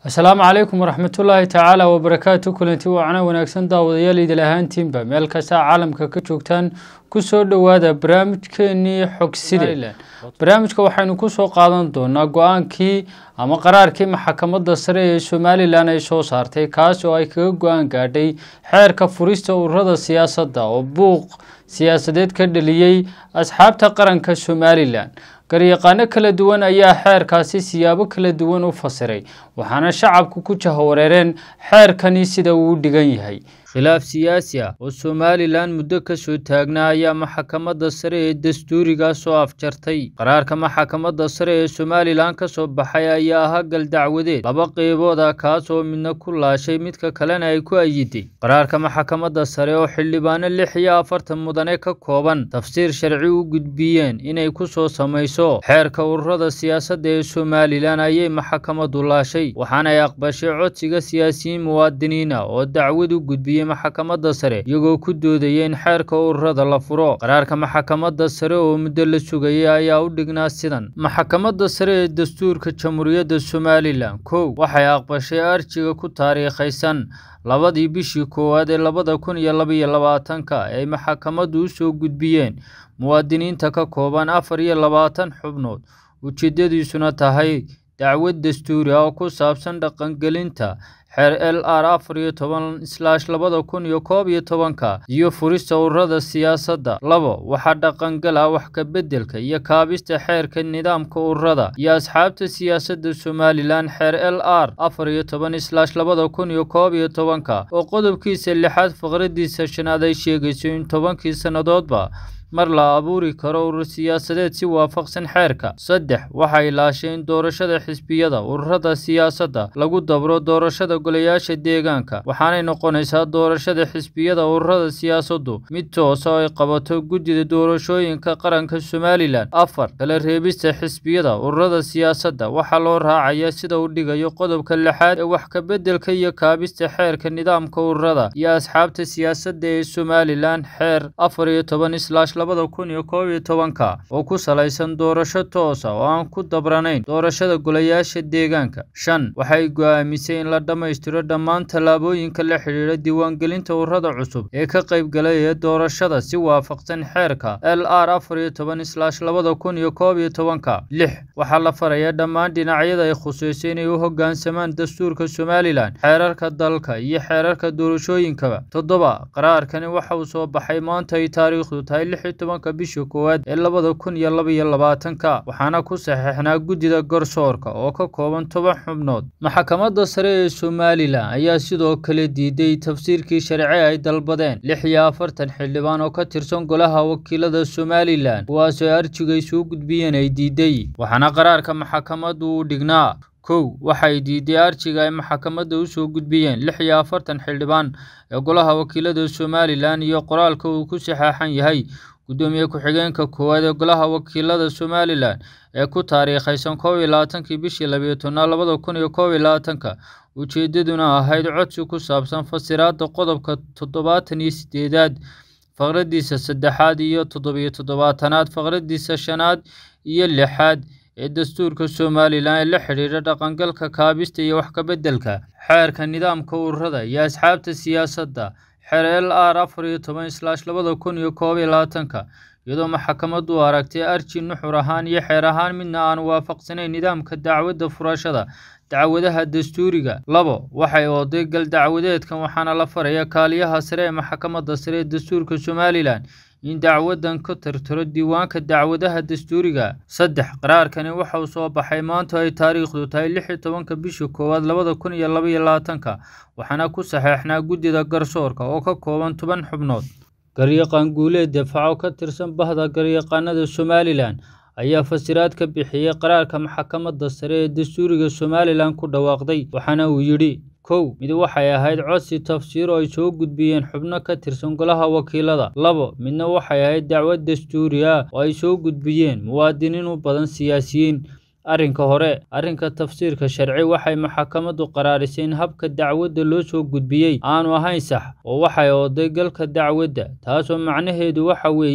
asalaamu calaykum waraxmatullaahi tacaala wabarakaatu kulanti wacna wanaagsan daawadayaal idil ahaantiinba meel kasta caalamka ka joogtaan kusoo dhowaada barnaamijkeenii xogside barnaamijka waxaynu kusoo qaadan doonaa go-aankii ama qaraarkii maxkamadda sare ee somalilan ay soo saartay kaas oo ay kaga go-aan gaadhay xeerka furista ururada siyaasadda oo buuq siyaasadeed ka dhaliyey asxaabta qaranka somalilan garyaqaano kala duwan ayaa xeerkaasi siyaabo kala duwan u fasiray waxaana shacabku ku jahawareereen xeerkani sida uu u dhigan yahay khilaaf siyaasi ah oo somalilan muddo kasoo taagnaa ayaa maxkamadda sare ee dastuuriga soo afjartay qaraarka maxkamadda sare ee somalilan kasoo baxay ayaa ahaa gal dacwadeed laba qeybood ah kaas oo midna ku laashay midka kalena ay ku ayiday qaraarka maxkamadda sare oo xildhibaano lix iyo afartan mudane ka kooban tafsiir sharci u gudbiyeen inay kusoo samayso xeerka ururada siyaasadda ee somalilan ayay maxkamaddu laashay waxaana ay aqbashay codsiga siyaasiyiin muwaadiniin ah oo dacwad u gudbiyey maxkamadda sare iyagoo ku doodaya in xeerka ururada la furo qaraarka maxkamadda sare oo muddo la sugayay ayaa u dhignaa sidan maxkamadda sare ee dastuurka jamhuuriyadda somalilan kow waxay aqbashay arjiga ku taariikhaysan labadii bishii koowaad ee labada kun iyo labaiyo labaatanka ay maxkamaddu u soo gudbiyeen muwaadiniinta ka kooban afar iyo labaatan xubnood ujeedadiisuna tahay dacwad dastuuri ah oo ku saabsan dhaqangelinta xeer l r afar iyo toban islaash labada kun iyo koob iyo tobanka iyo furista ururada siyaasadda labo waxaa dhaqangal ah wax ka beddelka iyo kaabista xeerka nidaamka ururada iyo asxaabta siyaasadda somalilan xeer l r afar iyo toban islaash labada kun iyo koob iyo tobanka oo qodobkiisa lixaad faqradiisa shanaad ay sheegayso in tobankii sannadoodba mar la abuuri karo urur siyaasadeed si waafaqsan xeerka saddex waxay laasheen doorashada xisbiyada ururada siyaasadda lagu dabro doorashada golayaasha deegaanka waxaanay noqonaysaa doorashada xisbiyada ururada siyaasaddu mid toosa oo ay qabato guddida doorashooyinka qaranka somalilan afar kala reebista xisbiyada ururada siyaasadda waxaa loo raacaya sida uu dhigayo qodobka lixaad ee wax ka beddelka iyo kaabista xeerka nidaamka ururada iyo asxaabta siyaasadda ee somalilan xeer afar iyo toban islaash labada kun iyo koob iyo tobanka oo ku salaysan doorasho toosa oo aan ku dabranayn doorashada golayaasha deegaanka shan waxay go-aamisay in la dhammaystiro dhammaan tallaabooyinka la xidhiidha diiwaangelinta ururada cusub ee ka qaybgalaya doorashada si waafaqsan xeerka l r afar iyo toban islaash labada kun iyo koob iyo tobanka lix waxaa la farayaa dhammaan dhinacyada ay khusayso inay u hoggaansamaan dastuurka somalilan xeerarka dalka iyo xeerarka doorashooyinkaba toddoba qaraarkani waxa uu soo baxay maanta ay taariikhdu tahay lix tobanka bisha koowaad ee labada kun iyo labaiyo labaatanka waxaana ku saxeixnaa guddida garsoorka oo ka kooban toban xubnood maxkamadda sare ee somalilan ayaa sidoo kale diiday tafsiirkii sharci ay dalbadeen lix iyo afartan xildhibaan oo ka tirsan golaha wakiilada somalilan kuwaasoo arjiga ay soo gudbiyeen ay diiday waxaana qaraarka maxkamaddu u dhignaa kow waxay diiday arjiga ay maxkamadda u soo gudbiyeen lix iyo afartan xildhibaan ee golaha wakiilada somalilan iyo qoraalka uu ku saxeexan yahay gudoomiye ku-xigeenka koowaad ee golaha wakiilada somalilan ee ku taariikhaysan koob iyo labaatankii bishii labiyo tobnaad labada kun iyo koob iyo labaatanka ujeedaduna ahayd codsi ku saabsan fasiraadda qodobka toddobaatan iyo sideedaad faqradiisa saddexaad iyo toddobiyo toddobaatanaad faqradiisa shanaad iyo lixaad ee dastuurka somalilan ee la xidhiidha dhaqangalka kaabista iyo wax ka beddelka xeerka nidaamka ururada iyo asxaabta siyaasadda xeer l r afar iyo toban islaash labada kun iyo koob iyo labaatanka iyadoo maxkamaddu u aragtay arji nuxur ahaan iyo xeer ahaan midna aan waafaqsanayn nidaamka dacwadda furashada dacwadaha dastuuriga labo waxay ooday gal dacwadeedkan waxaana la faraya kaaliyaha sare ee maxkamadda sare ee dastuurka somalilan in dacwadan ka tirtiro diiwaanka dacwadaha dastuuriga saddex qaraarkani waxa uu soo baxay maanta ay taariikhdu tahay lix iyo tobanka bisha koowaad labada kun iyo labaiyo labaatanka waxaana ku saxeexnaa guddida garsoorka oo ka kooban toban xubnood garyaqaan guuleed dafaaco ka tirsan bahda garyaqaanada somalilan ayaa fasiraad ka bixiyey qaraarka maxkamadda sare ee dastuuriga somalilan ku dhawaaqday waxaana uu yidhi kow mid waxay ahayd codsi tafsiir oo ay soo gudbiyeen xubno ka tirsan golaha wakiilada labo midna waxay ahayd dacwad dastuuri ah oo ay soo gudbiyeen muwaadiniin u badan siyaasiyiin arrinka hore arrinka tafsiirka sharci waxay maxkamaddu qaraarisay in habka dacwadda loo soo gudbiyey aanu ahayn sax oo waxay ooday galka dacwadda taasoo macnaheedu waxa weeye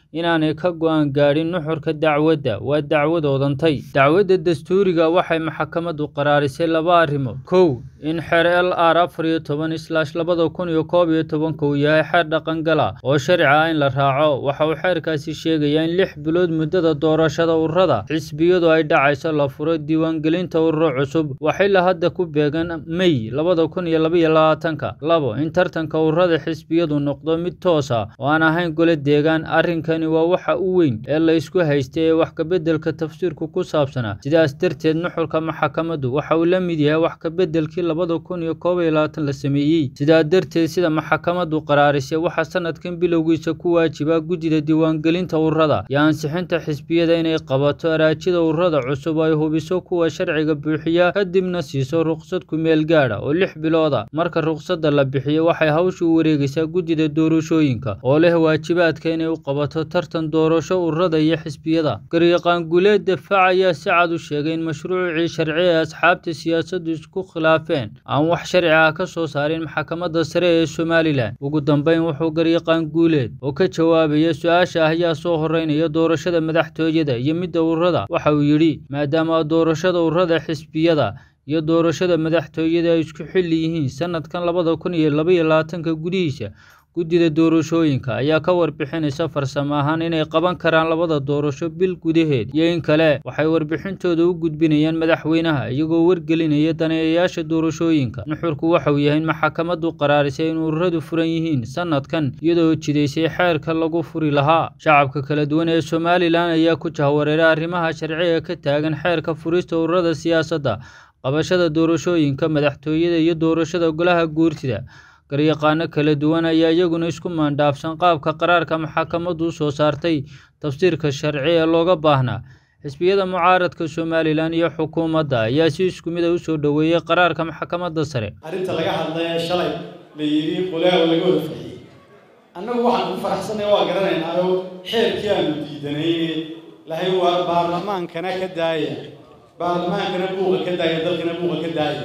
inaanay ka go-aan gaadhin nuxurka dacwadda waa dacwad odantay dacwadda dastuuriga waxay maxkamaddu qaraarisay laba arrimood kow in xeer l r afar iyo toban islaash labada kun iyo koob iyo tobanka uu yahay xeer dhaqangala oo sharci ah in la raaco waxa uu xeerkaasi sheegayaa in lix bilood muddada doorashada ururada xisbiyadu ay dhacayso la furo diiwaangelinta ururo cusub waxayla hadda ku beegan mey labada kun iyo labaiyo labaatanka labo in tartanka ururada xisbiyadu noqdo mid toos ah oo aan ahayn gole deegaan arrinkani waa waxa u weyn ee la isku haystay ee wax kabeddelka tafsiirku ku saabsanaa sidaas darteed nuxurka maxkamaddu waxa uu la mid yahay wax kabeddelkii labada kun iyo koob iyo labaatan la sameeyey sidaa darteed sida maxkamaddu qaraarisay waxaa sanadkan bilowgiisa ku waajiba guddida diiwaangelinta ururada iyo ansixinta xisbiyada inay qabato araajida ururada cusub ay hubiso kuwa sharciga buuxiya kadibna siiso ruqsad kumeel gaadha oo lix bilooda marka ruqsadda la bixiyo waxay hawsha u wareegaysaa guddida doorashooyinka oo leh waajibaadka inay u qabato tartan doorasho ururada iyo xisbiyada garyaqaan guuleed dafaac ayaa si cad u sheegay in mashruucii sharci ee asxaabta siyaasaddu isku khilaafeen aan wax sharci ah ka soo saarin maxkamadda sare ee somalilan ugu dambeyn wuxuu garyaqaan guuleed oo ka jawaabaya su-aasha ah ayaa soo horeynaya doorashada madaxtooyada iyo midda ururada waxa uu yidhi maadaama doorashada ururada xisbiyada iyo doorashada madaxtooyada ay isku xilli yihiin sanadkan labada kun iyo labaiyo labaatanka gudihiisa guddida doorashooyinka ayaa ka warbixinaysa farsamo ahaan inay qaban karaan labada doorasho bil gudaheed iyo in kale waxay warbixintooda u gudbinayaan madaxweynaha iyagoo wargelinaya daneeyayaasha doorashooyinka nuxurku waxauu yahay in maxkamaddu qaraarisay in ururadu furan yihiin sanadkan iyadoo jidaysay xeerka lagu furi lahaa shacabka kala duwan ee somalilan ayaa ku jahwareeray arrimaha sharciga ka taagan xeerka furista ururada siyaasadda qabashada doorashooyinka madaxtooyada iyo doorashada golaha guurtida garyaqaano kala duwan ayaa iyaguna isku maandhaafsan qaabka qaraarka maxkamaddu u soo saartay tafsiirka sharci ee looga baahnaa xisbiyada mucaaradka somalilan iyo xukuumadda ayaa si isku mid a u soo dhoweeyey qaraarka maxkamadda sare arrinta laga hadlay ee shalay la yidhi qolaawa laga wada fixiyey annagu waxaan ku faraxsanay waa garanaynaayo xeerkii aanu diidanayne lahay waa baarlamaankana ka daaya baarlamaankana buuqa ka daaya dalkana buuqa ka daaya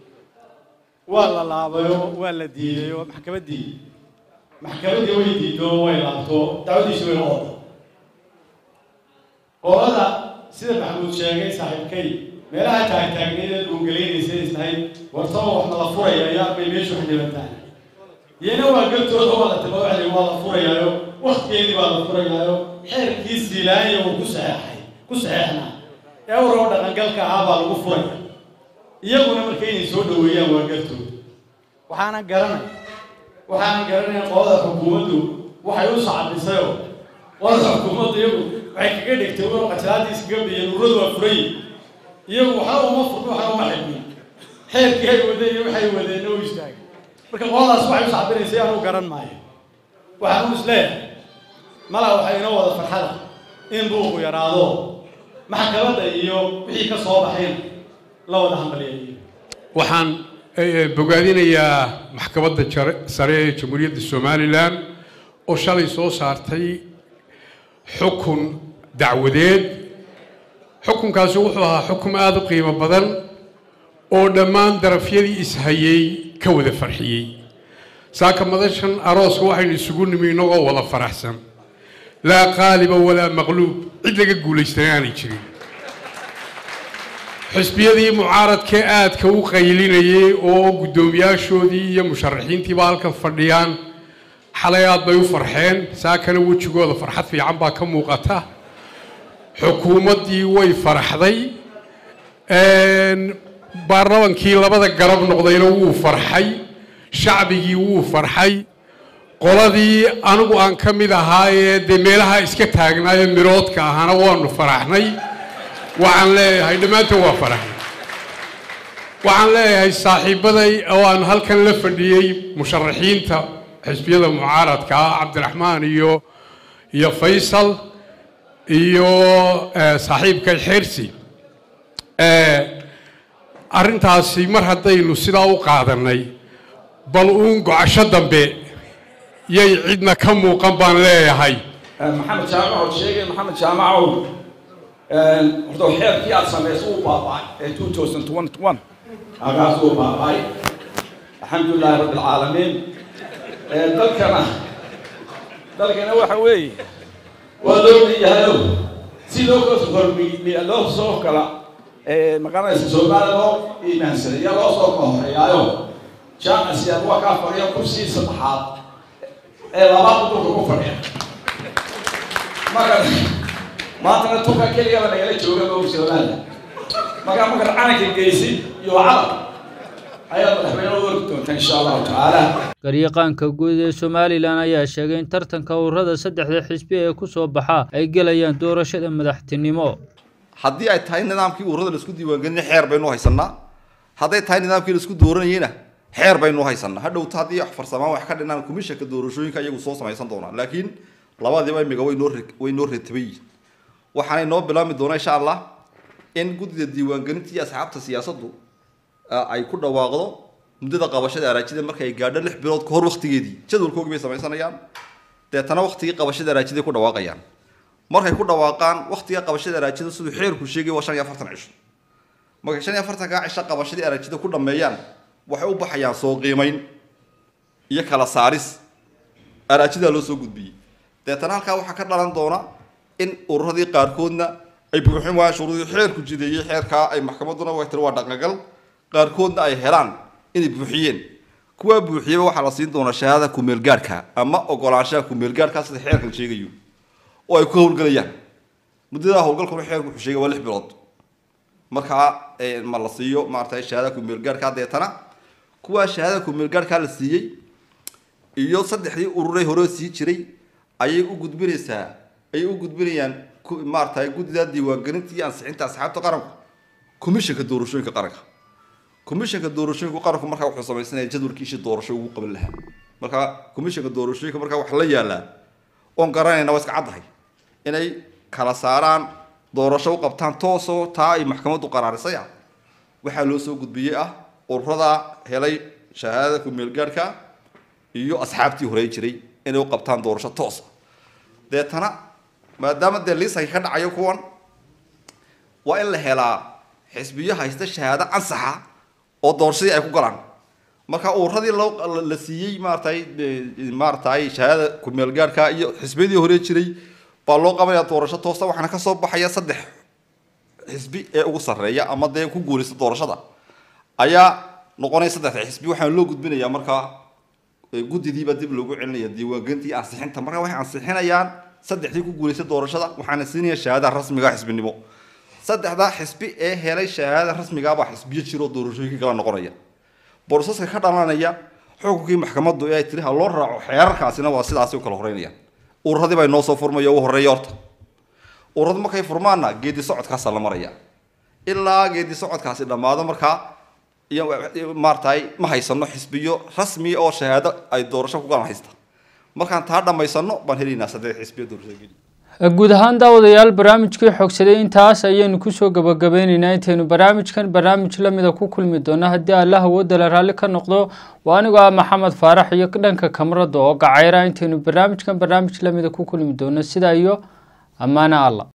waa la laabayo waa la diidayo maxkamaddii maxkamaddii way diido way laabto dacwadiisi way noqota qolada sida maxamuud sheegay saaxiibkay meelaha taagtaagneed ee dhuungelaynaysa islahayd wartaba wax ma la furaya yaa bay meeshu xildhibantaan iyana waa galtooda waa la taba waxay waa la furayaayo waktigeedii baa la furayaayo xeerkii siilaanya uu ku saxeexay ku saxeexnaa ee uroo dhaqangalka ahaa baa lagu furaya iyaguna marka inay soo dhoweeyaan waa galtooda waxaana garanay waxaana garanaya qolada xukuumaddu waxay u sacabisayoo qolada xukuumaddu iyagu waxay kaga dhigtay ur qajalaadii iskaga biyeen uradu waa furay iyagu waxna uma furno waxna uma xidmin xeerkii ay wadeen iyo waxay wadeenna u istaagay marka qoladaas waxay u sacbinaysay anuu garan maayo waxaan u isleeyahay malaa waxay inoo wada farxada in buuqu yaraado maxkamadda iyo wixii ka soo baxayna la wada hambaliyayo waxaan bogaadinayaa maxkamadda sare ee jamhuuriyadda somalilan oo shalay soo saartay xukun dacwadeed xukunkaasi wuxuu ahaa xukun aada u qiimo badan oo dhammaan darafyadii ishayey ka wada farxiyey saaka madashan arooska waxaynu isugu nimi innagoo wada faraxsan laa qaaliba walaa maqluub cid laga guulaystana aanay jirin xisbiyadii mucaaradkee aadka u qaylinayay oo guddoomiyaashoodii iyo musharaxiintiiba halkan fadhiyaan xalay aad bay u farxeen saakana wejigooda farxad fiican baa ka muuqata xukuumaddii way faraxday baarlamankii labada garab noqdayna wuu farxay shacbigii wuu farxay qoladii anigu aan ka mid ahaayee dee meelaha iska taagnaayo miroodka ahaana waanu faraxnay waxaan leeyahay dhammaantood waa faraxnay waxaan leeyahay saaxiibaday oo aan halkan la fadhiyey musharaxiinta xisbiyada mucaaradka ah cabdiraxmaan iyo iyo faysal iyo saaxiibkay xeersi arrintaasi mar haddaynu sidaa u qaadannay bal uun gocasho dambe yay cidna ka muuqan baan leeyahay maxamed jaamacood sheegay maxamed jaamacow horta xeerkii aad samaysay uu baaba'ay ee two thousand twenty one halkaas uu baaba'ay alxamdulilaahi rabbi alcaalamiin dalkana dalkana waxa weeye waa loo leeyahayo si loo kala hormi loo soo kala maqanaysa soomaaliya loo iimaansaday iyo loo soo kala horeeyaayo jaamacsiyaad waa kaa fadhiya kursii saddexaad ee labaad dhulka ku fadhiya marka maantana tunka keligaba nagala jooga moog soomaaliya marka markaad calanka geysid iyo calab ayaad madaxweyne u orgi doonta insha allahu tacaala garyaqaanka guud ee somalilan ayaa sheegay in tartanka ururada saddexda xisbi ee kusoo baxa ay gelayaan doorashada madaxtinimo haddii ay tahay nidaamkii ururada laisku diiwaangelinay xeer baynu haysanaa hadday tahay nidaamkii laisku dooranayeyna xeer baynu haysanaa hadhowta haddii wax farsamaan wax ka dhinaan komishanka doorashooyinka iyagu soo samaysan doonaa laakiin labadiiba imiga way noo way noo reetabay yihiin waxaanay noo bilaabmi doonaa insha allah in guddida diiwaangelinta iyo asxaabta siyaasaddu ay ku dhawaaqdo muddada qabashada araajida markay gaadho lix bilood ka hor waktigeedii jadwalkoogii bay samaysanayaan deetana waktigii qabashada araajida ku dhawaaqayaan markay ku dhawaaqaan waktiga qabashada araajida siduu xeerku sheegay waa shan iyo afartan cisho markay shan iyo afartankaa cisho qabashadii araajida ku dhameeyaan waxay u baxayaan soo qiimayn iyo kala saaris araajidaa loo soo gudbiyey deetana halkaa waxaa ka dhalan doona in ururadii qaarkoodna ay buuxin waayaan shuruudii xeerku jideeyey xeerkaa ay maxkamadduna way tiri waa dhaqangal qaarkoodna ay helaan inay buuxiyeen kuwaa buuxiyaba waxaa la siin doonaa shahaadada kumeelgaadhka ama ogolaanshaha kumeelgaadhka sida xeerkan sheegayo oo ay ku howlgelayaan muddada howlgalkuna xeerku wuxuu sheegay waa lix bilood markaa ma la siiyo maaragtay shahaadada kumeelgaadhka deetana kuwaa shahaadada kumeelgaadhkaa la siiyey iyo saddexdii ururey hore sii jiray ayay u gudbinaysaa ayay u gudbinayaan maaragtay guddida diiwaangelinta iyo ansixinta asxaabta qaranku komishanka doorashooyinka qaranka komishanka doorashooyinka qaranku markaa wuxuu samaysanaya jadwalkiisii doorasho ugu qaban lahaa marka komishanka doorashooyinka markaa wax la yaalaa oon garanayna waa iska caddahay inay kala saaraan doorasho u qabtaan toosoo taa ay maxkamaddu qaraarisay ah waxaa loo soo gudbiyey ah ururada helay shahaadada kumeelgaadhka iyo asxaabtii horey jiray inay u qabtaan doorasho toosa deetana maadaama dee liisanka ka dhacayo kuwan waa in la helaa xisbiyo haysta shahaado ansaxa oo doorashadii ay ku galaan marka ururadii loo la siiyey maaratay maaratay shahaadada kumeelgaadhka iyo xisbiyadii hore jiray baa loo qabanaya doorasho toosa waxaana kasoo baxaya saddex xisbi ee ugu sarreeya ama dee ku guulaysta doorashada ayaa noqonaya saddexda xisbi waxaana loo gudbinayaa markaa guddidiiba dib loogu celinaya diiwaangelintii ansixinta marka waxay ansixinayaan saddexdii ku guulaystay doorashada waxaana siinaya shahaadada rasmiga xisbinimo saddexda xisbi ee helay shahaadada rasmigaabaa xisbiyo jiroo doorashooyinka kala noqonaya boroseska ka dhalanaya xukunkii maxkamaddu ee ay tiri ha loo raaco xeerarkaasina waa sidaasi u kala horeynayaan ururadii baa inoo soo furmaya ugu horreeya horta ururadu markay furmaanna geedi socodkaasaa la maraya ilaa geedi socodkaasi dhammaado markaa iyo maaragtay ma haysano xisbiyo rasmi oo shahaado ay doorasho ku galan haysta markaan taa dhammaysano baan helaynaa saddex xisbiyo doorashada geli guud ahaan daawadayaal barnaamijkii xogsaday intaas ayaynu kusoo gabagabeyneynaa intaynu barnaamijkan barnaamij lamida ku kulmi doono haddii allah awoodala raalli ka noqdo waa anigoo ah maxamed faarax iyo dhanka kamarada oo gacayra intaynu barnaamijkan barnaamij lamida ku kulmi doono sidaa iyo ammaana alla